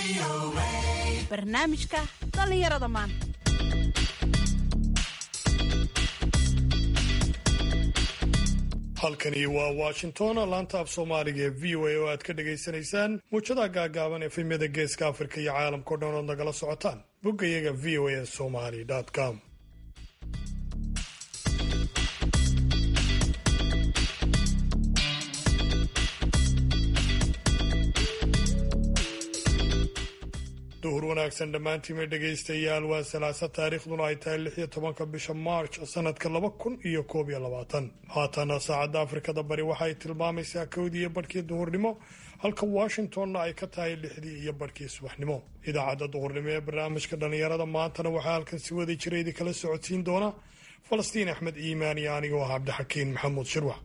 barnaamijka dhallinyarada maanta halkani waa washington laanta af soomaaliga ee v o a oo aad ka dhagaysanaysaan muujadaha gaagaaban efemyada geeska afrika iyo caalamkao dhan ood nagala socotaan boggayaga v o a somali com duhur wanaagsan dhammaantiima dhegaystayaal waa salaasa taariikhduna ay tahay lix iyo tobanka bisha march sanadka laba kun iyo koob iyo labaatan haatana saacadda afrikada bari waxa ay tilmaamaysaa kowdii iyo barhkii duhurnimo halka washingtonna ay ka tahay lixdii iyo barhkii subaxnimo idaacadda duhurnimo ee barnaamijka dhallinyarada maantana waxaa halkan si wada jira idinkala socodsiin doona falastiin axmed iimaan iyo anigoo ah cabdixakiin maxamuud shirwax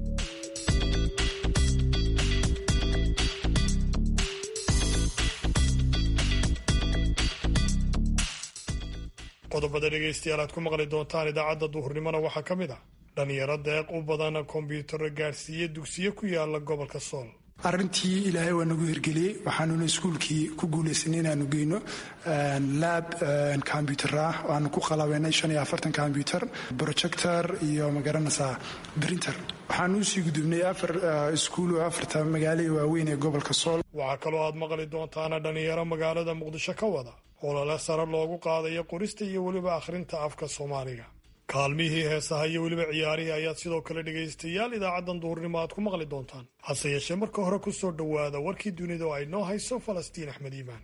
qodobada dhegaystayaal aad ku maqli doontaan idaacadda duhurnimona waxaa ka mid ah dhallinyaro deeq u badan kombyuutarro gaadhsiiya dugsiyo ku yaala gobolka sool arrintii ilaahay waa nagu hirgeliyey waxaanuna iskuulkii ku guulaysanay inaanu geyno laab kombyutar ah waanu ku qalabeynay shan iyo afartan kombyutar projector iyo magaranaysaa brinter waxaanu usii gudubnay afar iskuul oo afarta magaalo ee waaweyn ee gobolka sool waxaa kaloo aad maqli doontaana dhallinyaro magaalada muqdisho ka wada olole sare loogu qaadayo qorista iyo weliba akhrinta afka soomaaliga kaalmihii heesaha iyo weliba ciyaarihii ayaad sidoo kale dhegaystayaal idaacaddan duhurnimo aad ku maqli doontaan hase yeeshee marka hore ku soo dhowaada warkii dunida oo ay noo hayso falastiin axmed iimaan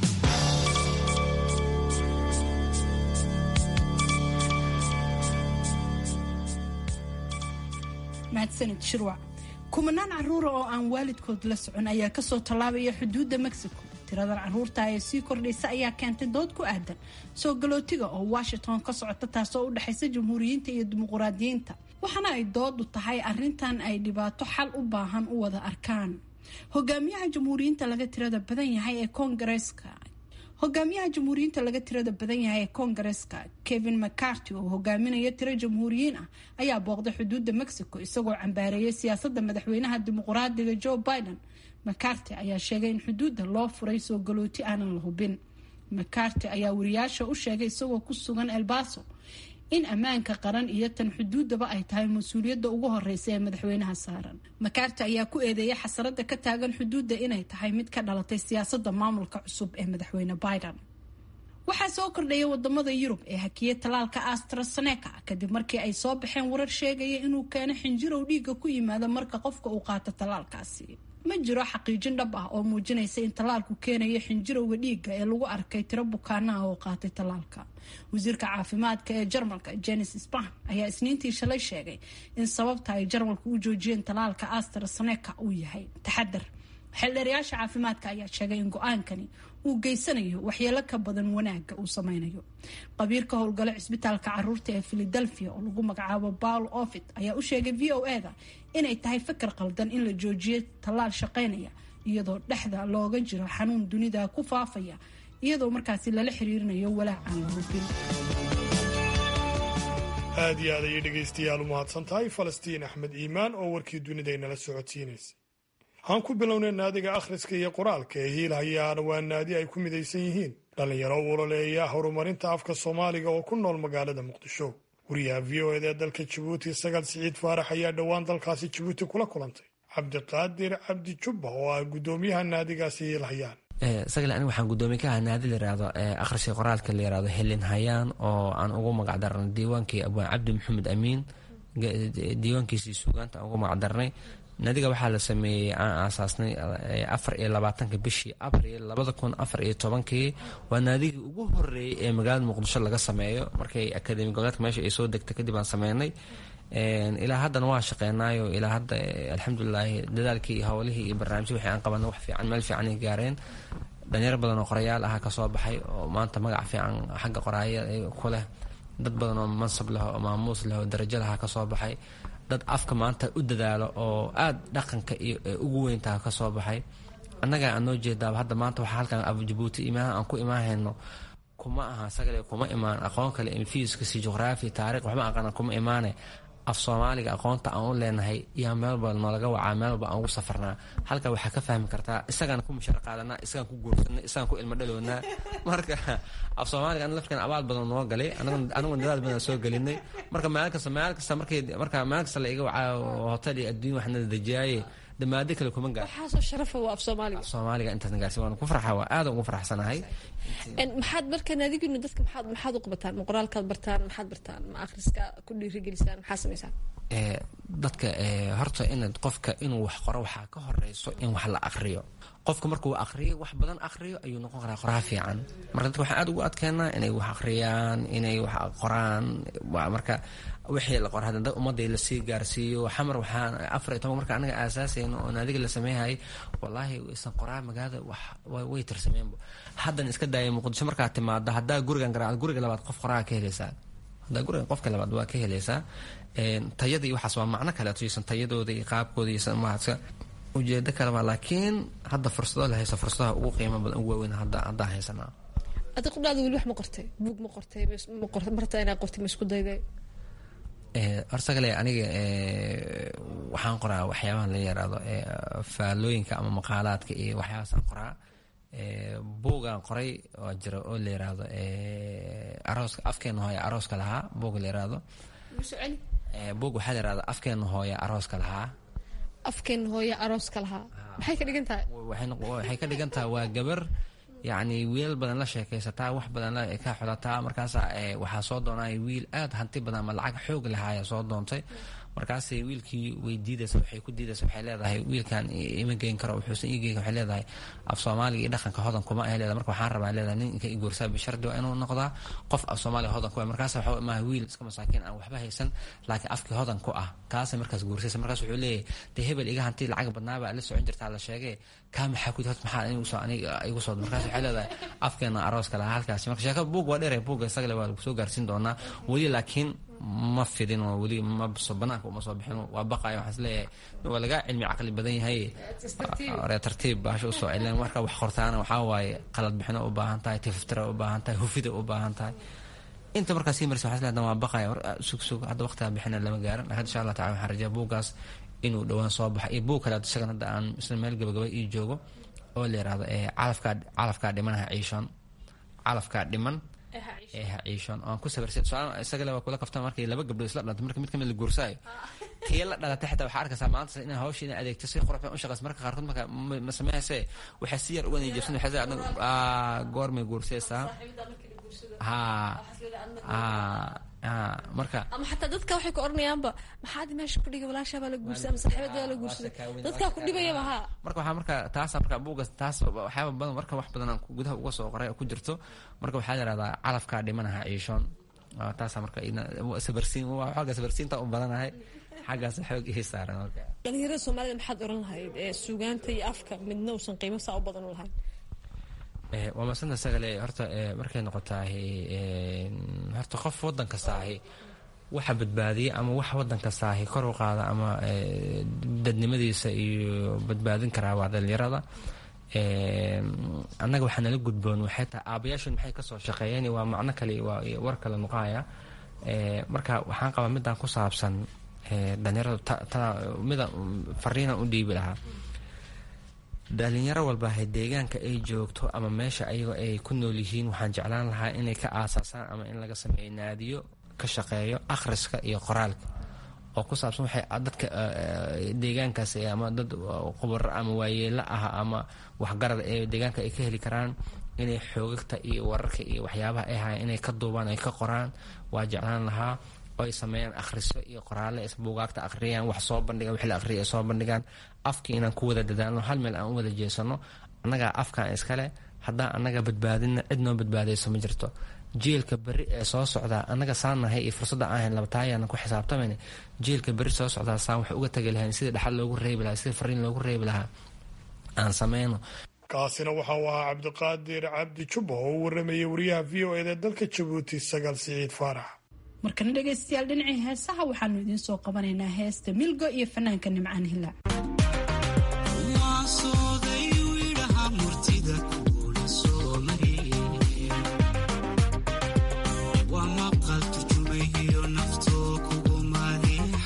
mahadsanid shirwac kumanaan caruura oo aan waalidkood la socon ayaa kasoo tallaabaya xuduudda mexico tiradan caruurta ee sii kordhaysa ayaa keentay dood ku aadan soo galootiga oo washington ka socota taasoo u dhexaysa jamhuuriyiinta iyo dimuquraadiyiinta waxaana ay doodu tahay arintan ay dhibaato xal u baahan u wada arkaan hogaamiyaha jamhuuriyiinta laga tirada badan yahay ee koongareeska hogaamiyaha jamhuuriyiinta laga tirada badan yahay ee koongareeska kevin mccarty oo hogaaminaya tiro jamhuuriyiin ah ayaa booqday xuduudda mexico isagoo cambaareeyay siyaasada madaxweynaha dimuquraadiga joe biden macarty ayaa sheegay in xuduudda loo furay soo galooti aanan la hubin macarty ayaa wariyaasha u sheegay isagoo ku sugan elbaso in ammaanka qaran iyo tan xuduuddaba ay tahay mas-uuliyadda ugu horeysa ee madaxweynaha saaran macarty ayaa ku eedeeyay xasarada ka taagan xuduudda inay tahay mid ka dhalatay siyaasada maamulka cusub ee madaxweyne biden waxaa soo kordhaya wadamada yurub ee hakiyay talaalka astraseneca kadib markii ay soo baxeen warar sheegaya inuu keeno xinjirow dhiiga ku yimaada marka qofka uu qaato talaalkaasi ma jiro xaqiijin dhab ah oo muujinaysa in tallaalku keenayo xinjirowga dhiigga ee lagu arkay tiro bukaanaha oo qaatay tallaalka wasiirka caafimaadka ee jarmalka jenis span ayaa isniintii shalay sheegay in sababta ay jarmalku u joojiyeen tallaalka astraseneca uu yahay taxadar xeeldheerayaasha caafimaadka ayaa sheegay in go-aankani uu geysanayo waxyeelo ka badan wanaaga uu sameynayo qabiirka howlgalo cisbitaalka caruurta ee philadelphia oo lagu magacaabo paul ofit ayaa u sheegay v o eda inay tahay fakar qaldan in la joojiyo tallaal shaqeynaya iyadoo dhexda looga jiro xanuun dunida ku faafaya iyadoo markaasi lala xiriirinayo walaac aan la hubin aad iyo aad ayay dhegaystayaal u mahadsan tahay falastiin axmed iimaan oo warkii dunidaynala socodsiinaysay aan ku bilownay naadiga akhriska iyo qoraalka ee hiil hayaana waa naadi ay ku midaysan yihiin dhallinyaro u ololeeya horumarinta afka soomaaliga oo ku nool magaalada muqdisho wariyaha v o ed ee dalka jabuuti sagaal siciid faarax ayaa dhowaan dalkaasi jabuuti kula kulantay cabdiqaadir cabdi jubba oo ah guddoomiyaha naadigaasi hiil hayaan sagal aniga waxaan guddoomiye ka ahaa naadi layirahdo akhriska qoraalka layirahdo helin hayaan oo aan ugu magacdarnay diiwaankii abwaan cabdi maxamed amiin diiwaankiisii suugaanta aan ugu magacdarnay naadiga waxaa la sameeyey aan aasaasnay afar iyo labaatanka bishii abril labada kun afar iyo tobankii waa naadigii ugu horeeyey ee magaalada muqdisho laga sameeyo markay akademi goboleedka meesha ay soo degtay kadib aan sameynay ilaa haddana waa shaqeynaayo ilaa hadda alxamdulilaahi dadaalkii iyo howlihii iyo barnaamijyii wixii aan qabanay wax fiican meel fiican ay gaareen dhalinyaro badan oo qorayaal aha kasoo baxay oo maanta magac fiican xagga qoraaya ku leh dad badan oo mansab leh oo maamuus leh oo darajo laha kasoo baxay dad afka maanta u dadaalo oo aada dhaqanka iyo ugu weyntaha ka soo baxay annaga aan noo jeedaaba hadda maanta waxaa halkan abu jabuuti imaha aan ku imaahayno kuma aha sagale kuma imaan aqoon kale fiiskasi juqraafi taarikh waxma aqana kuma imaane af soomaaliga aqoonta aan u leenahay yaa meel walba noolaga wacaa meel walba aan ugu safarnaa halka waxaa ka fahmi kartaa isagaan ku mushar qaadanaa isagaan ku guursanay isagaan ku ilmo dhalownaa marka af soomaaliga an lafkan abaal badan noo galay anigu dadaal badan soo gelinay marka maalin kasta maalin kasta markay marka maalin kasta la iga wacaa hotel iyo adduun waxna dejiyaaye damaado kale kuma gaar waxaasoo sharafa waa af soomaaliga soomaaliga intaasna gaarsi waan ku farxa waa aad ugu faraxsanahay maxaad marka naadiginu dadka maxaad maxaad u qabataan ma qoraalkaad bartaan maxaad bartaan ma akhriska ku dhiirigelisaan maxaa samaysaan dadka horta in qofka inuu wax qoro waxaa ka horeyso in wax la akriyo qofka markuu akriyo wax badan akriyo ayuu noqon karaa qoraa fiican marka dadka waxaan aad ugu adkeenaa inay wax akhriyaan inay wax qoraan marka wixii la qora hadda ummadday lasii gaarsiiyo xamar waxaan afar iyo toban marka anaga aasaasayno oo naadiga la sameeyhay wallaahi isan qoraa magaalada wax way tirsameenba haddan iska daaya muqdisho markaa timaado haddaa gurigan garaa guriga labaad qof qoraa ka helaysaa haddaa gurigan qofka labaad waa ka helaysaa tayada iyo waxaas waa macno kaleeto iyosan tayadooda iyo qaabkooda iyosan maaska ujeedo kaleba laakiin hadda fursado la haysa fursadaha ugu qiimo badan ugu waaweyn hadda haddaa haysanaa adi qudhaada weli wax ma qortay buug ma qortay marta inaa qortay ma isku dayday horsagale aniga waxaan qoraa waxyaabaha la yaraado faalooyinka ama maqaalaadka iyo waxyaabaasaan qoraa buugaan qoray oo jira oo la yiraahdo arooska afkeena hooya arooska lahaa buug la yiraahdo buug waxaa la yirahda afkeena hooya arooska lahaa afkeen hooyo arooska lahaa maxay ka dhigan tahay waxay ka dhigan tahay waa gabar yacni wiilal badan la sheekaysataa wax badan ka xulataa markaasa waxaa soo doonaya wiil aad hanti badan ama lacag xoog lahaaya soo doontay markaasay wiilkii way diidaysa waxay ku diidaysa waxay leedahay wiilkan ima geyn karo wuxuusan ii geyn waxay leedahay af soomaaliga iyo dhaqanka hodan kuma ay leedahay marka waxaan rabaa leedahay nin inka i guursaa bishardi waa inuu noqdaa qof af soomaaliga hodan ku ah markaas waxa maaha wiil iska masaakiin aan waxba haysan laakiin afkii hodan ku ah kaasay markaas guursaysa markaas wuxuu leeyahay dee hebel iga hanti lacag badnaaba la socon jirtaa la sheegay kaa maxaa ku maxaa igu soo aniga igu soo markaas waxay leedahay afkeena arooska lahaa halkaasi marka sheekada buug waa dheer buugga isagale waa lagu soo gaarsiin doonaa weli laakiin ma fidin oo weli ma banaanka uma soo bixin waa baqayo waxaan isleeyahay waa lagaa cilmi caqli badan yahay ore tartiib baasha usoo celin marka wax qortaana waxaa waaye qalad bixino u baahan tahay tififtira u baahan tahay hufida u baahan tahay inta markaa sii marisa waxaa isleedahay waa baqaya sug sug hadda waqtigaa bixina lama gaarin laakiin insha allah tacala waxaan rajaa buuggaas inuu dhowaan soo baxo iyo buug kale isagan hadda aan isla meel gabagaba ii joogo oo la yiraahdo calafkaa calafkaa dhimanaha ciishoon calafkaa dhiman ee ha ciishoon oan ku sabarsan su-aal isagale waa kula kafta markay laba gabdhood isla dhalantay marka mid kamid la guursaayo tii la dhalatay xitaa waxaa arkaysaa maanta inay hawsha inay adeegto si qurux badan u shaqaysa marka qaarkood marka ma sameeyayse waxay si yar uga nijabsan waxay leedahay goormay guursaysaa ha marka ama xataa dadka waxay ku oranayaanba maxaad meesha ku dhigay walaashaabaa la guursaday ama saaxiibadaa la guursaday dadkaa ku dhibayaba haa marka waxaa marka taasa marka buugas taas waxyaaba badan marka wax badan aan gudaha uga soo qoray oo ku jirto marka waxaa la yihahdaa calafkaa dhimanaha ciishoon taasa marka sabarsiin xooga sabarsiinta u badanahay xaggaas xoog ii saaran marka dhalinyarada soomaalida maxaad oran lahayd ee suugaanta iyo afka midna uusan qiimo saa u badan u lahayn waa masanta sagale horta markay noqotaahi horta qof wadan kastaahi waxa badbaadiya ama wax wadan kastaahi kor u qaada ama dadnimadiisa iyo badbaadin karaa waa dhalinyarada annaga waxaa nala gudboon waxay tahay aabayaashood maxay kasoo shaqeeyeen waa macno kale waa war kale nuqaaya marka waxaan qabaa midaan ku saabsan dhalinyarada mida fariinan u dhiibi lahaa dhalinyaro walba hay deegaanka ay joogto ama meesha ayagoo ay ku nool yihiin waxaan jeclaan lahaa inay ka aasaasaan ama in laga sameeyo naadiyo ka shaqeeyo akhriska iyo qoraalka oo ku saabsan waxay dadka deegaankaas ama dad qubaro ama waayeelo ah ama waxgarad ee deegaanka ay ka heli karaan inay xoogagta iyo wararka iyo waxyaabaha ay hayan inay ka duubaan ay ka qoraan waa jeclaan lahaa oo ay sameeyaan akhriso iyo qoraale buugaagta akhriyaan wax soo bandhigaan wixii la akhriya ay soo bandhigaan afkii inaan ku wada dadaalno hal meel aan u wada jeesano annagaa afkaan iskale haddaan annaga badbaadina cid noo badbaadayso ma jirto jiilka beri ee soo socdaa annaga saanahay iyo fursadda aan hayn labataayaanan ku xisaabtamayna jiilka beri soo socdaa saan wax uga tagi lahayn sidii dhaxal loogu reebi lahaa sidii fariin loogu reebi lahaa aan sameyno kaasina waxa uu ahaa cabdiqaadir cabdi jubba oo u waramayay wariyaha v o eda dalka jabuuti sagaal siciid faarax markana dhegaystayaal dhinacii heesaha waxaanu idiin soo qabanaynaa heesta milgo iyo fanaanka nimcaan hilaac waa maqal turjumayo naftoo kugu maadin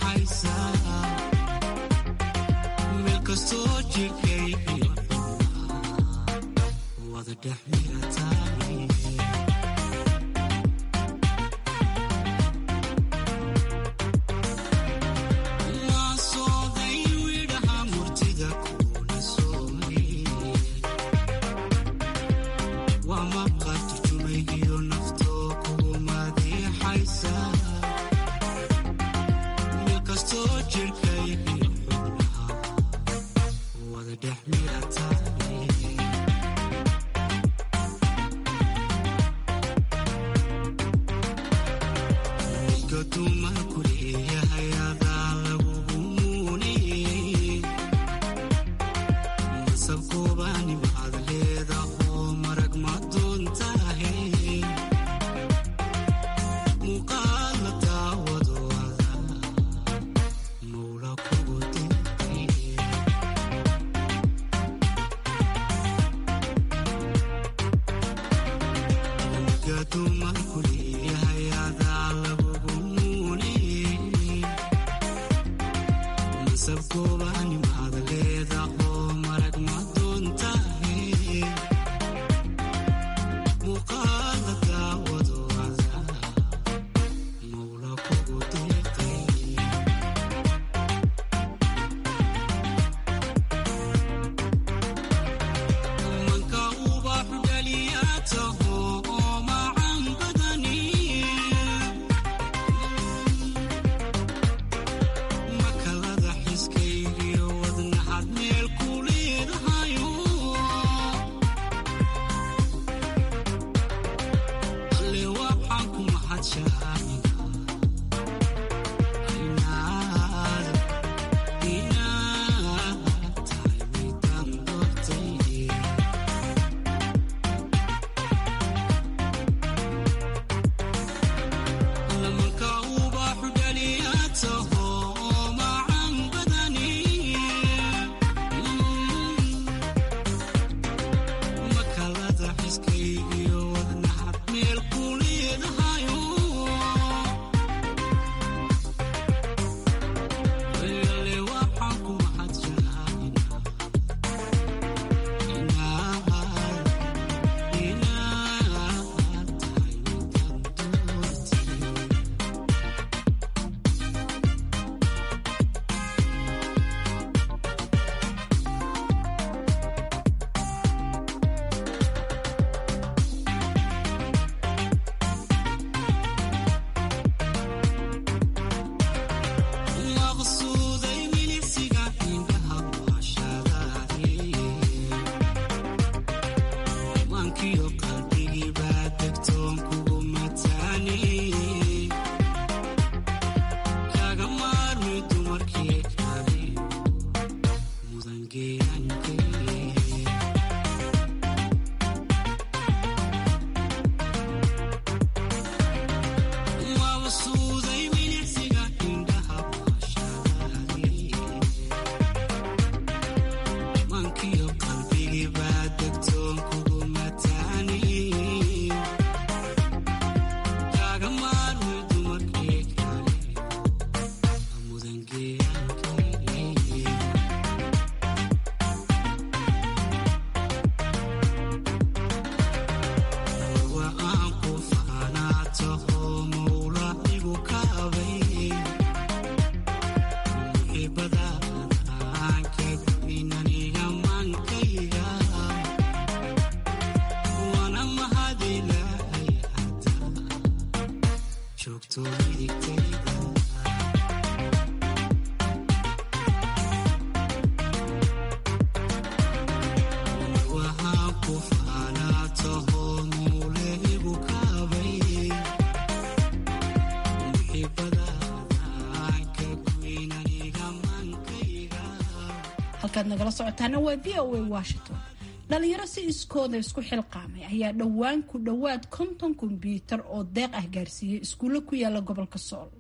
halkaad nagala socotaana waa v o a washington dhalinyaro si iskooda isku xilqaamay ayaa dhowaan ku dhowaad konton kombyuutar oo deeq ah gaarsiiyey iskuulle ku yaala gobolka sool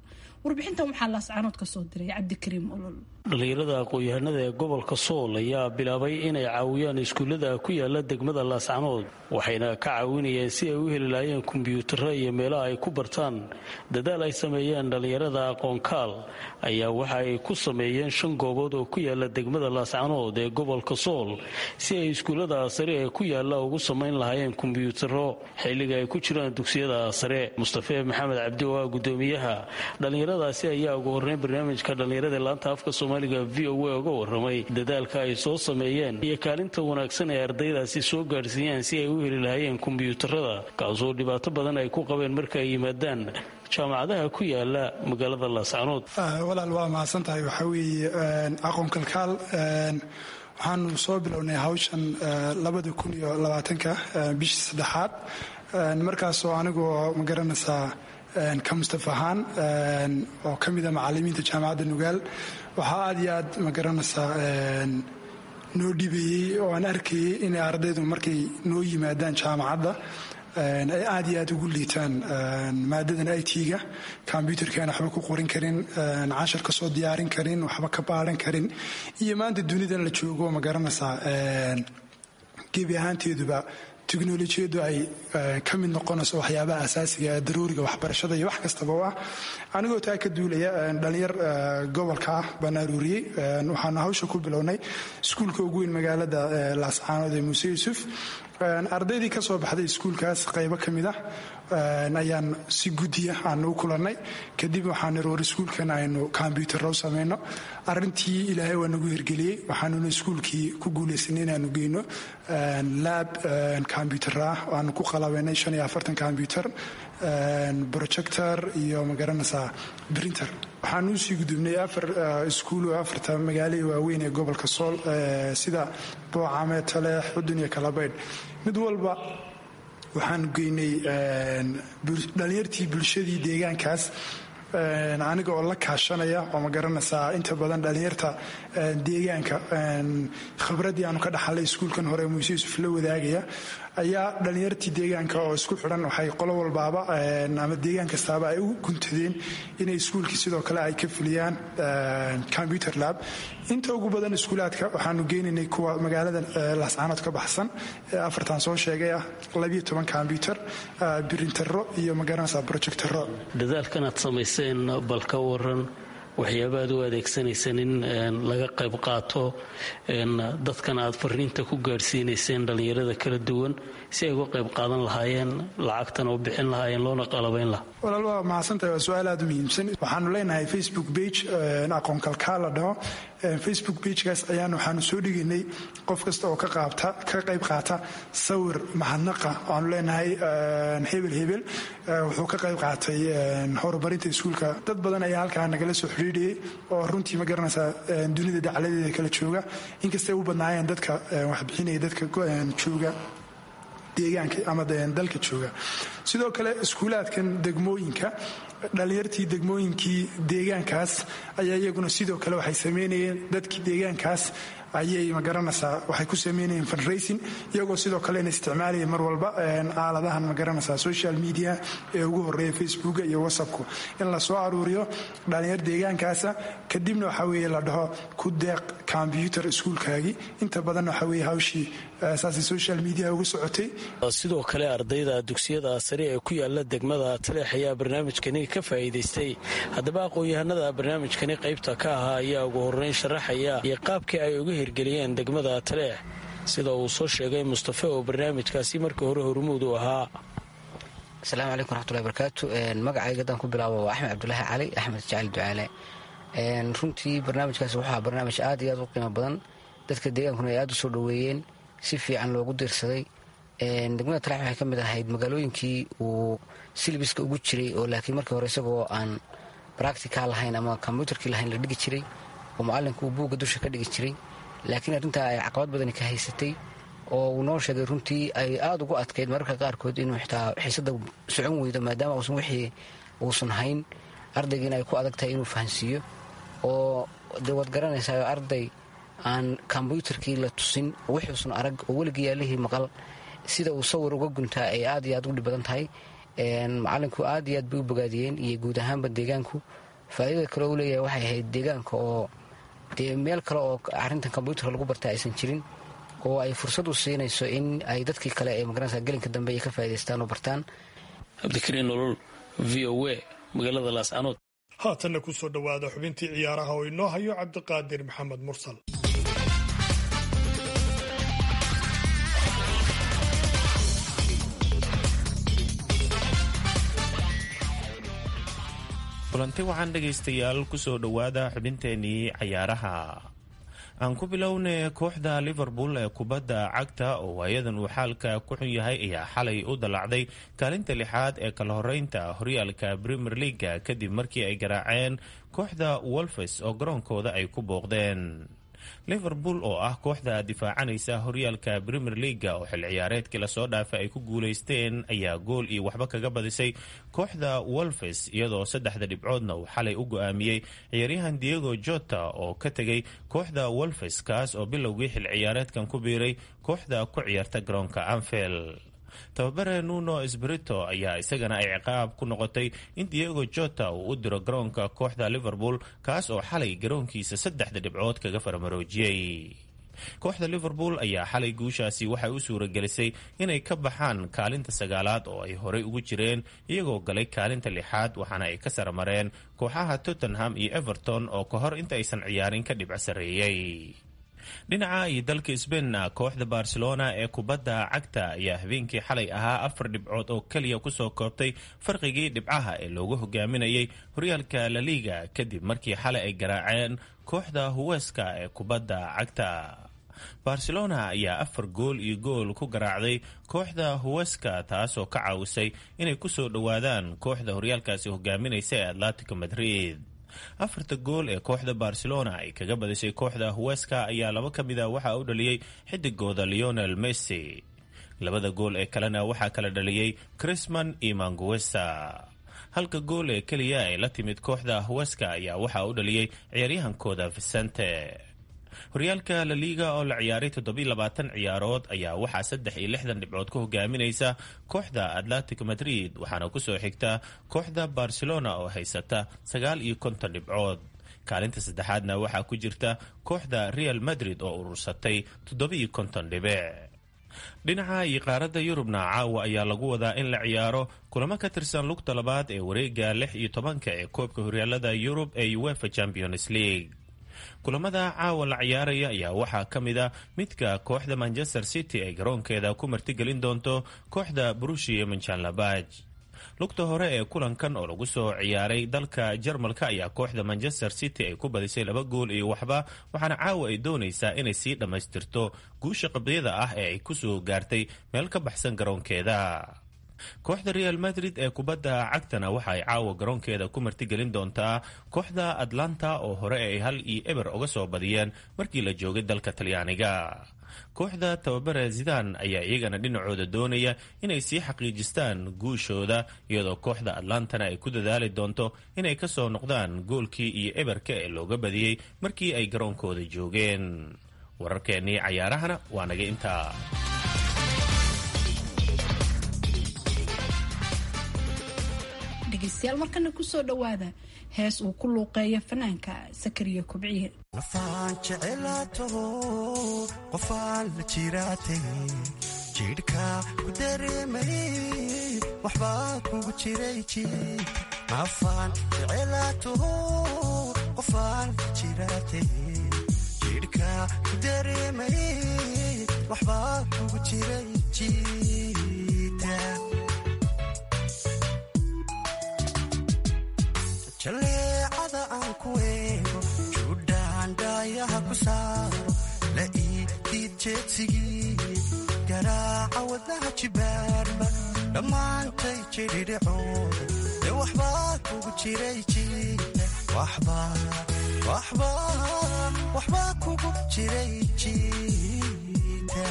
warbixintan waxaa laascaanood ka soo diray cabdikariim olol dhallinyarada aqoon-yahanada ee gobolka sool ayaa bilaabay inay caawiyaan iskuullada ku yaala degmada laascanood waxayna ka caawinayeen si ay u heli lahaayeen kombyuutarro iyo meelaha ay ku bartaan dadaal ay sameeyeen dhallinyarada aqoonkaal ayaa waxa ay ku sameeyeen shan goobood oo ku yaala degmada laascanood ee gobolka sool si ay iskuullada sare ee ku yaala ugu samayn lahaayeen kombyuutarro xilliga ay ku jiraan dugsiyada sare mustafe maxamed cabdi oo ah gudoomiyaha dhallinyaradaasi ayaa ugu horreyn barnaamijka dhallinyarada laanta afka soomaaliga v o a uga waramay dadaalka ay soo sameeyeen iyo kaalinta wanaagsan ee ardaydaasi soo gaadhsiiyaan si ay u heli lahaayeen kombyuutarada kaasoo dhibaato badan ay ku qabeen marka ay yimaadaan jaamacadaha ku yaala magaalada laascanood walaal waa mahadsan tahay waxaa weeye aqoon kalkaal waxaanu soo bilownay hawshan labada kun iyo labaatanka bishii saddexaad markaasoo anigoo magaranaysaa ka mustaf ahaan oo ka mida macalimiinta jaamacadda nugaal waxaa aad iyo aad magaranaysaa noo dhibeeyey oo aan arkayay inay ardaydu markay noo yimaadaan jaamacadda ay aad iyo aad ugu liitaan maadadan i t-ga kombyutarkaan waxba ku qorin karin cashar ka soo diyaarin karin waxba ka baaran karin iyo maanta dunidan la joogo ma garanaysaa gebi ahaanteeduba teknolojiyadu ay ka mid noqonayso waxyaabaha asaasiga ee daruuriga waxbarashada iyo wax kastaba u ah anigoo taa ka duulaya dhalinyar gobolka ah baan aruuriyey waxaanu hawsha ku bilownay iskuulka ugu weyn magaalada laascaanood ee muuse yuusuf ardaydii ka soo baxday iskuulkaas qaybo ka mid ah ayaan si guddiya aanu u kulannay kadib waxaan iroor iskuulkan aynu kombyuutarra u samayno arintii ilaahay waa nagu hirgeliyey waxaanuna iskuulkii ku guulaysanay inaanu geyno laab kombyuutarra ah aanu ku qalabaynay shan iyo afartan kombyuutar projector iyo magaranaysaa brinter waxaan usii gudubnay afar iskuul oo afarta magaalada waaweyn ee gobolka sool sida boocame taleex xudun iyo kalabaydh mid walba waxaanu geynay dhalinyartii bulshadii deegaankaas aniga oo la kaashanaya oo ma garanaysaa inta badan dhalinyarta deegaanka khibraddii aanu ka dhaxalay iskuulkan hore muuse yuusuf la wadaagaya ayaa dhalinyartii deegaanka oo isku xidhan waxay qolo walbaaba ama deegaan kastaaba ay u guntadeen inay iskuulkii sidoo kale ay ka fuliyaan combyuter lab inta ugu badan iskuulaadka waxaanu geynaynay kuwa magaalada laascaanood ka baxsan ee afartan soo sheegay ah labiyo toban kombyuter birintaro iyo magaranaysa projectaro dadaalkan aad samayseen bal ka waran waxyaaba aad u adeegsanayseen in laga qayb qaato dadkan aad fariinta ku gaadhsiinayseen dhallinyarada kala duwan si ay uga qayb qaadan lahaayeen lacagtana u bixin lahaayeen loona qalabayn lahaa walaal waa mahadsantahay waa su-aal aad u muhiimsan waxaanu leenahay facebook bage aqoon kalkaal la dhaho facebook bagekaas ayaan waxaanu soo dhigaynay qof kasta oo ka qayb qaata sawir mahadnaqa waanu leenahay hebel hebel wuxuu ka qayb qaatay horumarinta iskuulka dad badan ayaa halkaa nagala soo xidhiidhiyey oo runtii ma garanaysaa dunida dacladeeda kala jooga inkastay u badnaayeen dadka waxbixinaya dadka jooga deegaanka ama dalka jooga sidoo kale iskuulaadkan degmooyinka dhalinyartii degmooyinkii deegaankaas ayaa iyaguna sidoo kale waxay sameynayeen dadkii deegaankaas ayay magaranaysaa waxay ku sameynayeen fundraising iyagoo sidoo kale in isticmaalaya mar walba aaladahan magaranaysaa social media ee ugu horeeya facebooka iyo whatsappku in la soo aruuriyo dhalinyar deegaankaasa kadibna waxaa weeye la dhaho ku deeq combyuter iskuulkaagii inta badan waxaa weeye hawshii saasay social media ugu socotay sidoo kale ardayda dugsiyada sare ee ku yaala degmada taleex ayaa barnaamijkani ka faa'iidaystay haddaba aqoon-yahanada barnaamijkani qaybta ka ahaa ayaa ugu horeyn sharaxaya iyo qaabkii ay uga hirgeliyeen degmada taleex sida uu soo sheegay mustafe oo barnaamijkaasi markii hore hormuud u ahaa asalaamu calaykum raxmatullahi barakaatu magacayga haddaan ku bilaabo waa axmed cabdulaahi cali axmed jacali ducaale runtii barnaamijkaasi wuxuu barnaamij aad iyo aad u qiimo badan dadka deegaankuna ay aad u soo dhoweeyeen si fiican loogu diirsaday degmada taleex waxay ka mid ahayd magaalooyinkii uu silbiska ugu jiray oo laakiin markii hore isagoo aan bractical lahayn ama kombyutarkii lahayn la dhigi jiray oo macalinku uu buugga dusha ka dhigi jiray laakiin arrintaa ay caqabad badani ka haysatay oo uu noo sheegay runtii ay aada ugu adkayd mararka qaarkood inuu xitaa xiisada socon weydo maadaama uusan wixii uusan hayn ardaygiina ay ku adag tahay inuu fahansiiyo oo dee waad garanaysaa arday aan kombyutarkii la tusin wuxuusan arag oo weligii yaalihii maqal sida uu sawir uga guntaa ay aad iyo aad u dhib badan tahay macalinku aad iyo aad bay u bogaadiyeen iyo guud ahaanba deegaanku faa'iidada kale uu leeyahay waxay ahayd deegaanka oo dee meel kale oo arrintan kombyuutarka lagu barta aysan jirin oo ay fursad u siinayso in ay dadkii kale ee magaranaysa gelinka dambe ay ka faa'idaystaan oo bartaan cabdikariin nolol v o a magaalada laascanood haatanna ku soo dhowaada xubintii ciyaaraha oo inoo hayo cabdiqaadir maxamed mursal kulanti waxaan dhegaystayaal kusoo dhowaada xubinteenii cayaaraha aan ku bilownay kooxda liverpool ee kubadda cagta oo waayadan uu xaalka ku xun yahay ayaa xalay u dallacday kaalinta lixaad ee kala horeynta horyaalka premier leaga kadib markii ay garaaceen kooxda wolfes oo garoonkooda ay ku booqdeen liverpool oo ah kooxda difaacanaysa horyaalka premier leaga oo xil ciyaareedkii lasoo dhaafay ay ku guulaysteen ayaa gool iyo waxba kaga badisay kooxda wolfes iyadoo saddexda dhibcoodna uu xalay u go-aamiyey ciyaaryahan diego jota oo ka tegay kooxda wolfes kaas oo bilowgii xil ciyaareedkan ku biiray kooxda ku ciyaarta garoonka anfield tababare nuno sbrito ayaa isagana ay ciqaab ku noqotay in diego jota uu u diro garoonka kooxda liverpool kaas oo xalay garoonkiisa saddexda dhibcood kaga faramaroojiyey kooxda liverpool ayaa xalay guushaasi waxay u suuragelisay inay ka baxaan kaalinta sagaalaad oo ay horey ugu jireen iyagoo galay kaalinta lixaad waxaana ay ka saramareen kooxaha tottenham iyo everton oo ka hor inta aysan ciyaarin ka dhibco sarreeyey dhinaca iyo dalka sbainna kooxda barcelona ee kubadda cagta ayaa habeenkii xalay ahaa afar dhibcood oo keliya kusoo koobtay farqigii dhibcaha ee loogu hogaaminayay horyaalka laliga kadib markii xalay ay garaaceen kooxda huweska ee kubadda cagta barcelona ayaa afar gool iyo gool ku garaacday kooxda huweska taasoo ka caawisay inay kusoo dhowaadaan kooxda horyaalkaasi hogaaminaysa ee atletico madrid afarta gool ee kooxda barcelona ay kaga badisay kooxda huweska ayaa laba ka mid a waxaa u dhaliyey xidigooda leonel messi labada gool ee kalena waxaa kala dhaliyey crisman iyo manguesa halka gool ee keliya ay la timid kooxda huweska ayaa waxaa u dhaliyey ciyaaryahankooda vicente horyaalka laliga oo la ciyaaray toddobiilabaatan ciyaarood ayaa waxaa saddex iyo lixdan dhibcood ku hogaaminaysa kooxda atletico madrid waxaana kusoo xigta kooxda barcelona oo haysata sagaal iyo konton dhibcood kaalinta saddexaadna waxaa ku jirta kooxda real madrid oo urursatay toddobiiyo konton dhibic dhinaca iyo qaaradda yurubna caawa ayaa lagu wadaa in la ciyaaro kulamo ka tirsan lugta labaad ee wareega lix iyo tobanka ee koobka horyaalada yurub ee uefa champions league kulamada caawa la ciyaaraya ayaa waxaa ka mid a midka kooxda manchester city ay garoonkeeda ku martigelin doonto kooxda brushi ee manjanlabaj lugta hore ee kulankan oo lagu soo ciyaaray dalka jarmalka ayaa kooxda manchester city ay ku badisay laba gool iyo waxba waxaana caawa ay doonaysaa inay sii dhammaystirto guusha qabyada ah ee ay kusoo gaartay meel ka baxsan garoonkeeda kooxda real madrid ee kubadda cagtana waxa ay caawa garoonkeeda ku martigelin doontaa kooxda atlanta oo hore ay hal iyo eber uga soo badiyeen markii la joogay dalka talyaaniga kooxda tababare zidan ayaa iyagana dhinacooda doonaya inay sii xaqiijistaan guushooda iyadoo kooxda atlantana ay ku dadaali doonto inay ka soo noqdaan goolkii iyo eberka ee looga badiyey markii ay garoonkooda joogeen wararkeennii cayaarahana waa naga intaa dhegeystayaal markana kusoo dhowaada hees uu ku luuqeeyo fanaanka sakariya kubciye nafaan jecelaato qofaan la jiraatay jidhka ku dareemay waxbaa kugu jiray jid nafaan jecelaato qofaan la jiraatay jidhka ku dareemay waxbaa kugu jiray jida jaleecada aan ku eego judhaandhaayaha ku saaro la ii diid jeedsigii garaaca wadnaha jibaarba dhammaantay jidhidhicooda ee waxbaa kugu jiray jiida waxbaa kugu jiray jiida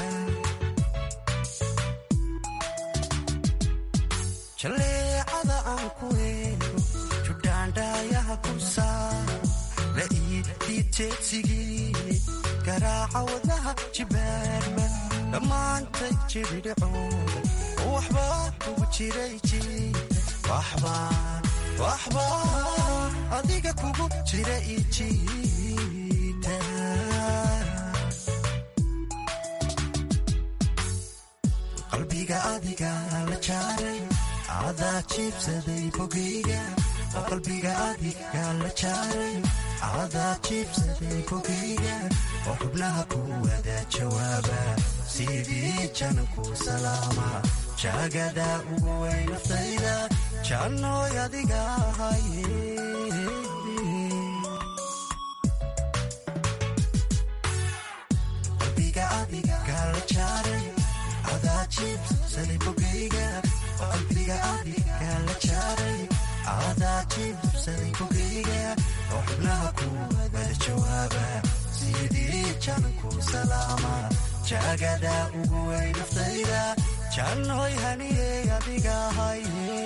jaleecada aan ku eego judhaandhaayaha ku saaro la ii diid jeedsigii garaaca wadnaha jibaarma dhammaantay jidhidhicooda oo waxbaa kugu jiray jiida waxbaa adiga kugu jira ijiita qalbiga adiga la jaaray adaa jiibsaday bogayga oo qalbiga adiga la jaaray adaa jiibsaday bogayga oo xubnaha ku wada jawaaba sidii jananku salaama jaagada ugu way naftayda jannooy adiga ahaye qalbiga adiga la jaaray adaa jiibsaday bogayga oo qalbiga adiga la jaaray adaa jiibsaday bogayga oo xubnaha ku wada jawaaba sidii jananku salaama jaagada ugu way naftayda jannooy haniyey adiga ahaye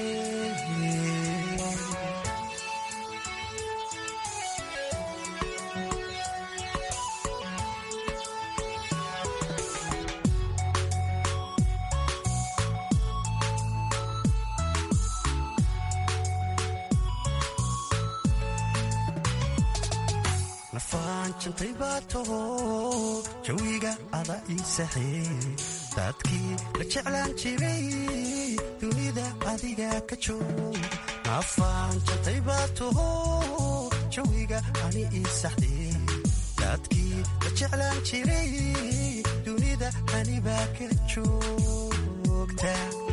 nafaan jantay baa taho jawiga ada ii saxee dadkii la jeclaan jiray dunida adiga ka joog nafaan jantay baa taho jawiga ani ii saxdee dadkii la jeclaan jiray dunida anibaa ka joogta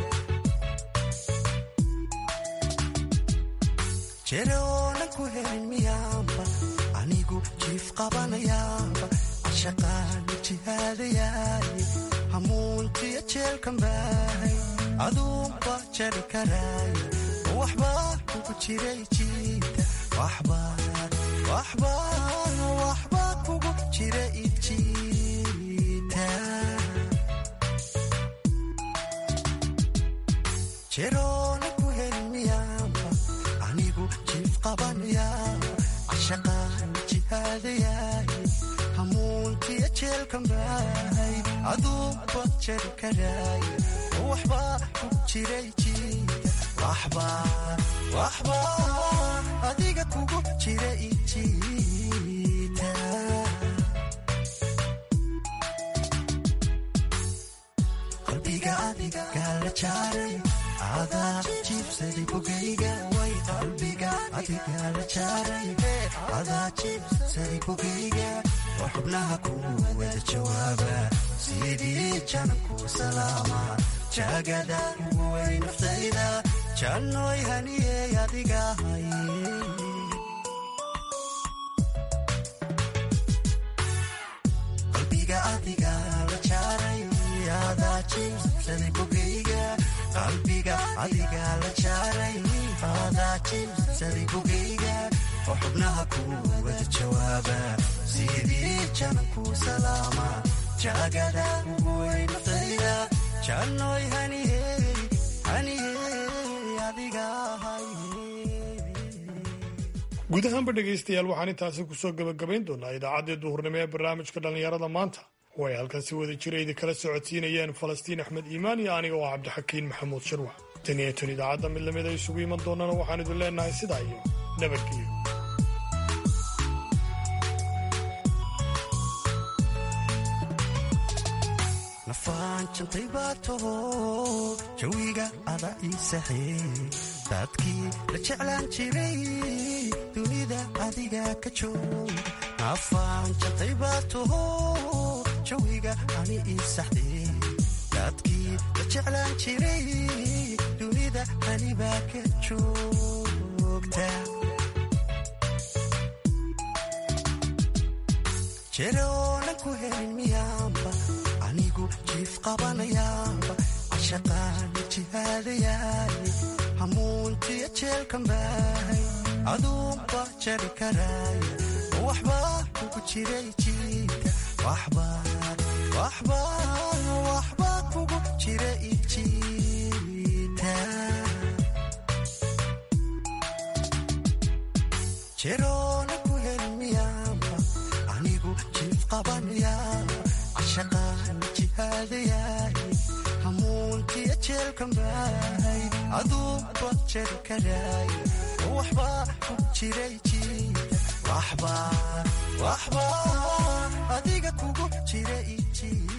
jereoonan ku helin miyaanba anigu jiif qabanayaaba cashaqaana jihaadayaay hamuuntiya jeelkan baahay aduunba jari karaaya waxbaa kugu jiray jiita waxbaa kugu jira ijiita jeroona ku helin miyaanba anigu jiif qabanayaaba cashaqaana jihaadayaay hamuuntiya jeelkan baahay aduunba jari karaaya waxbaa kugu jiray jiita waxbaa adiga kugu jira ijiita qalbiga adiga la jaaray adaa jiibsaday bogayga way qalbiga adiga la jaaray adaa jiibsaday bogayga oo xubnaha ku wada jawaaba sidii jananku salaama jaagada ugu way naftayda jannooy haniyey adiga ahaye qalbiga adiga la jaaray adaa jiibsaday bogayga qalbiga adiga la jaaray adaa jiibsaday bogayga oo xubnaha ku wada jawaaba sidii jananku salaama jaagada ugu way naftayda jannooy haniyey haniyey adiga ahaye guud ahaanba dhegaystayaal waxaan intaasi kusoo gebagabayn doonaa idaacaddii duhurnimo ee barnaamijka dhallinyarada maanta oo ay halkan si wada jira idi kala socodsiinayeen falastiin axmed iimaan iyo aniga oo cabdixakiin maxamuud shirwax tan iyo tan idaacadda mid lamid a isugu iman doonana waxaan idin leenahay sidaa iyo nabadgelyo nafaan jantay baa taho jawiga ada ii saxee dadkii la jeclaan jiray dunida adiga ka joog nafaan jantay baa taho jawiga ani ii saxdee dadkii la jeclaan jiray dunida anibaa ka joogta jereoonan ku helin miyaanba anigu jiif qabanayaaba cashaqaana jihaadayaay hamuuntiya jeelkan baahay aduunba jari karaaya waxbaa kugu jiray jiita waxbaa kugu jira ijiita jeroona ku helin miyaanba anigu jiif qabanayaaba cashaqaana jihaadayaay hamuuntiya jeelkan baahay aduuba jer karaayo waxbaa ku jiray jiita waxbaa adiga kugu jira ijiita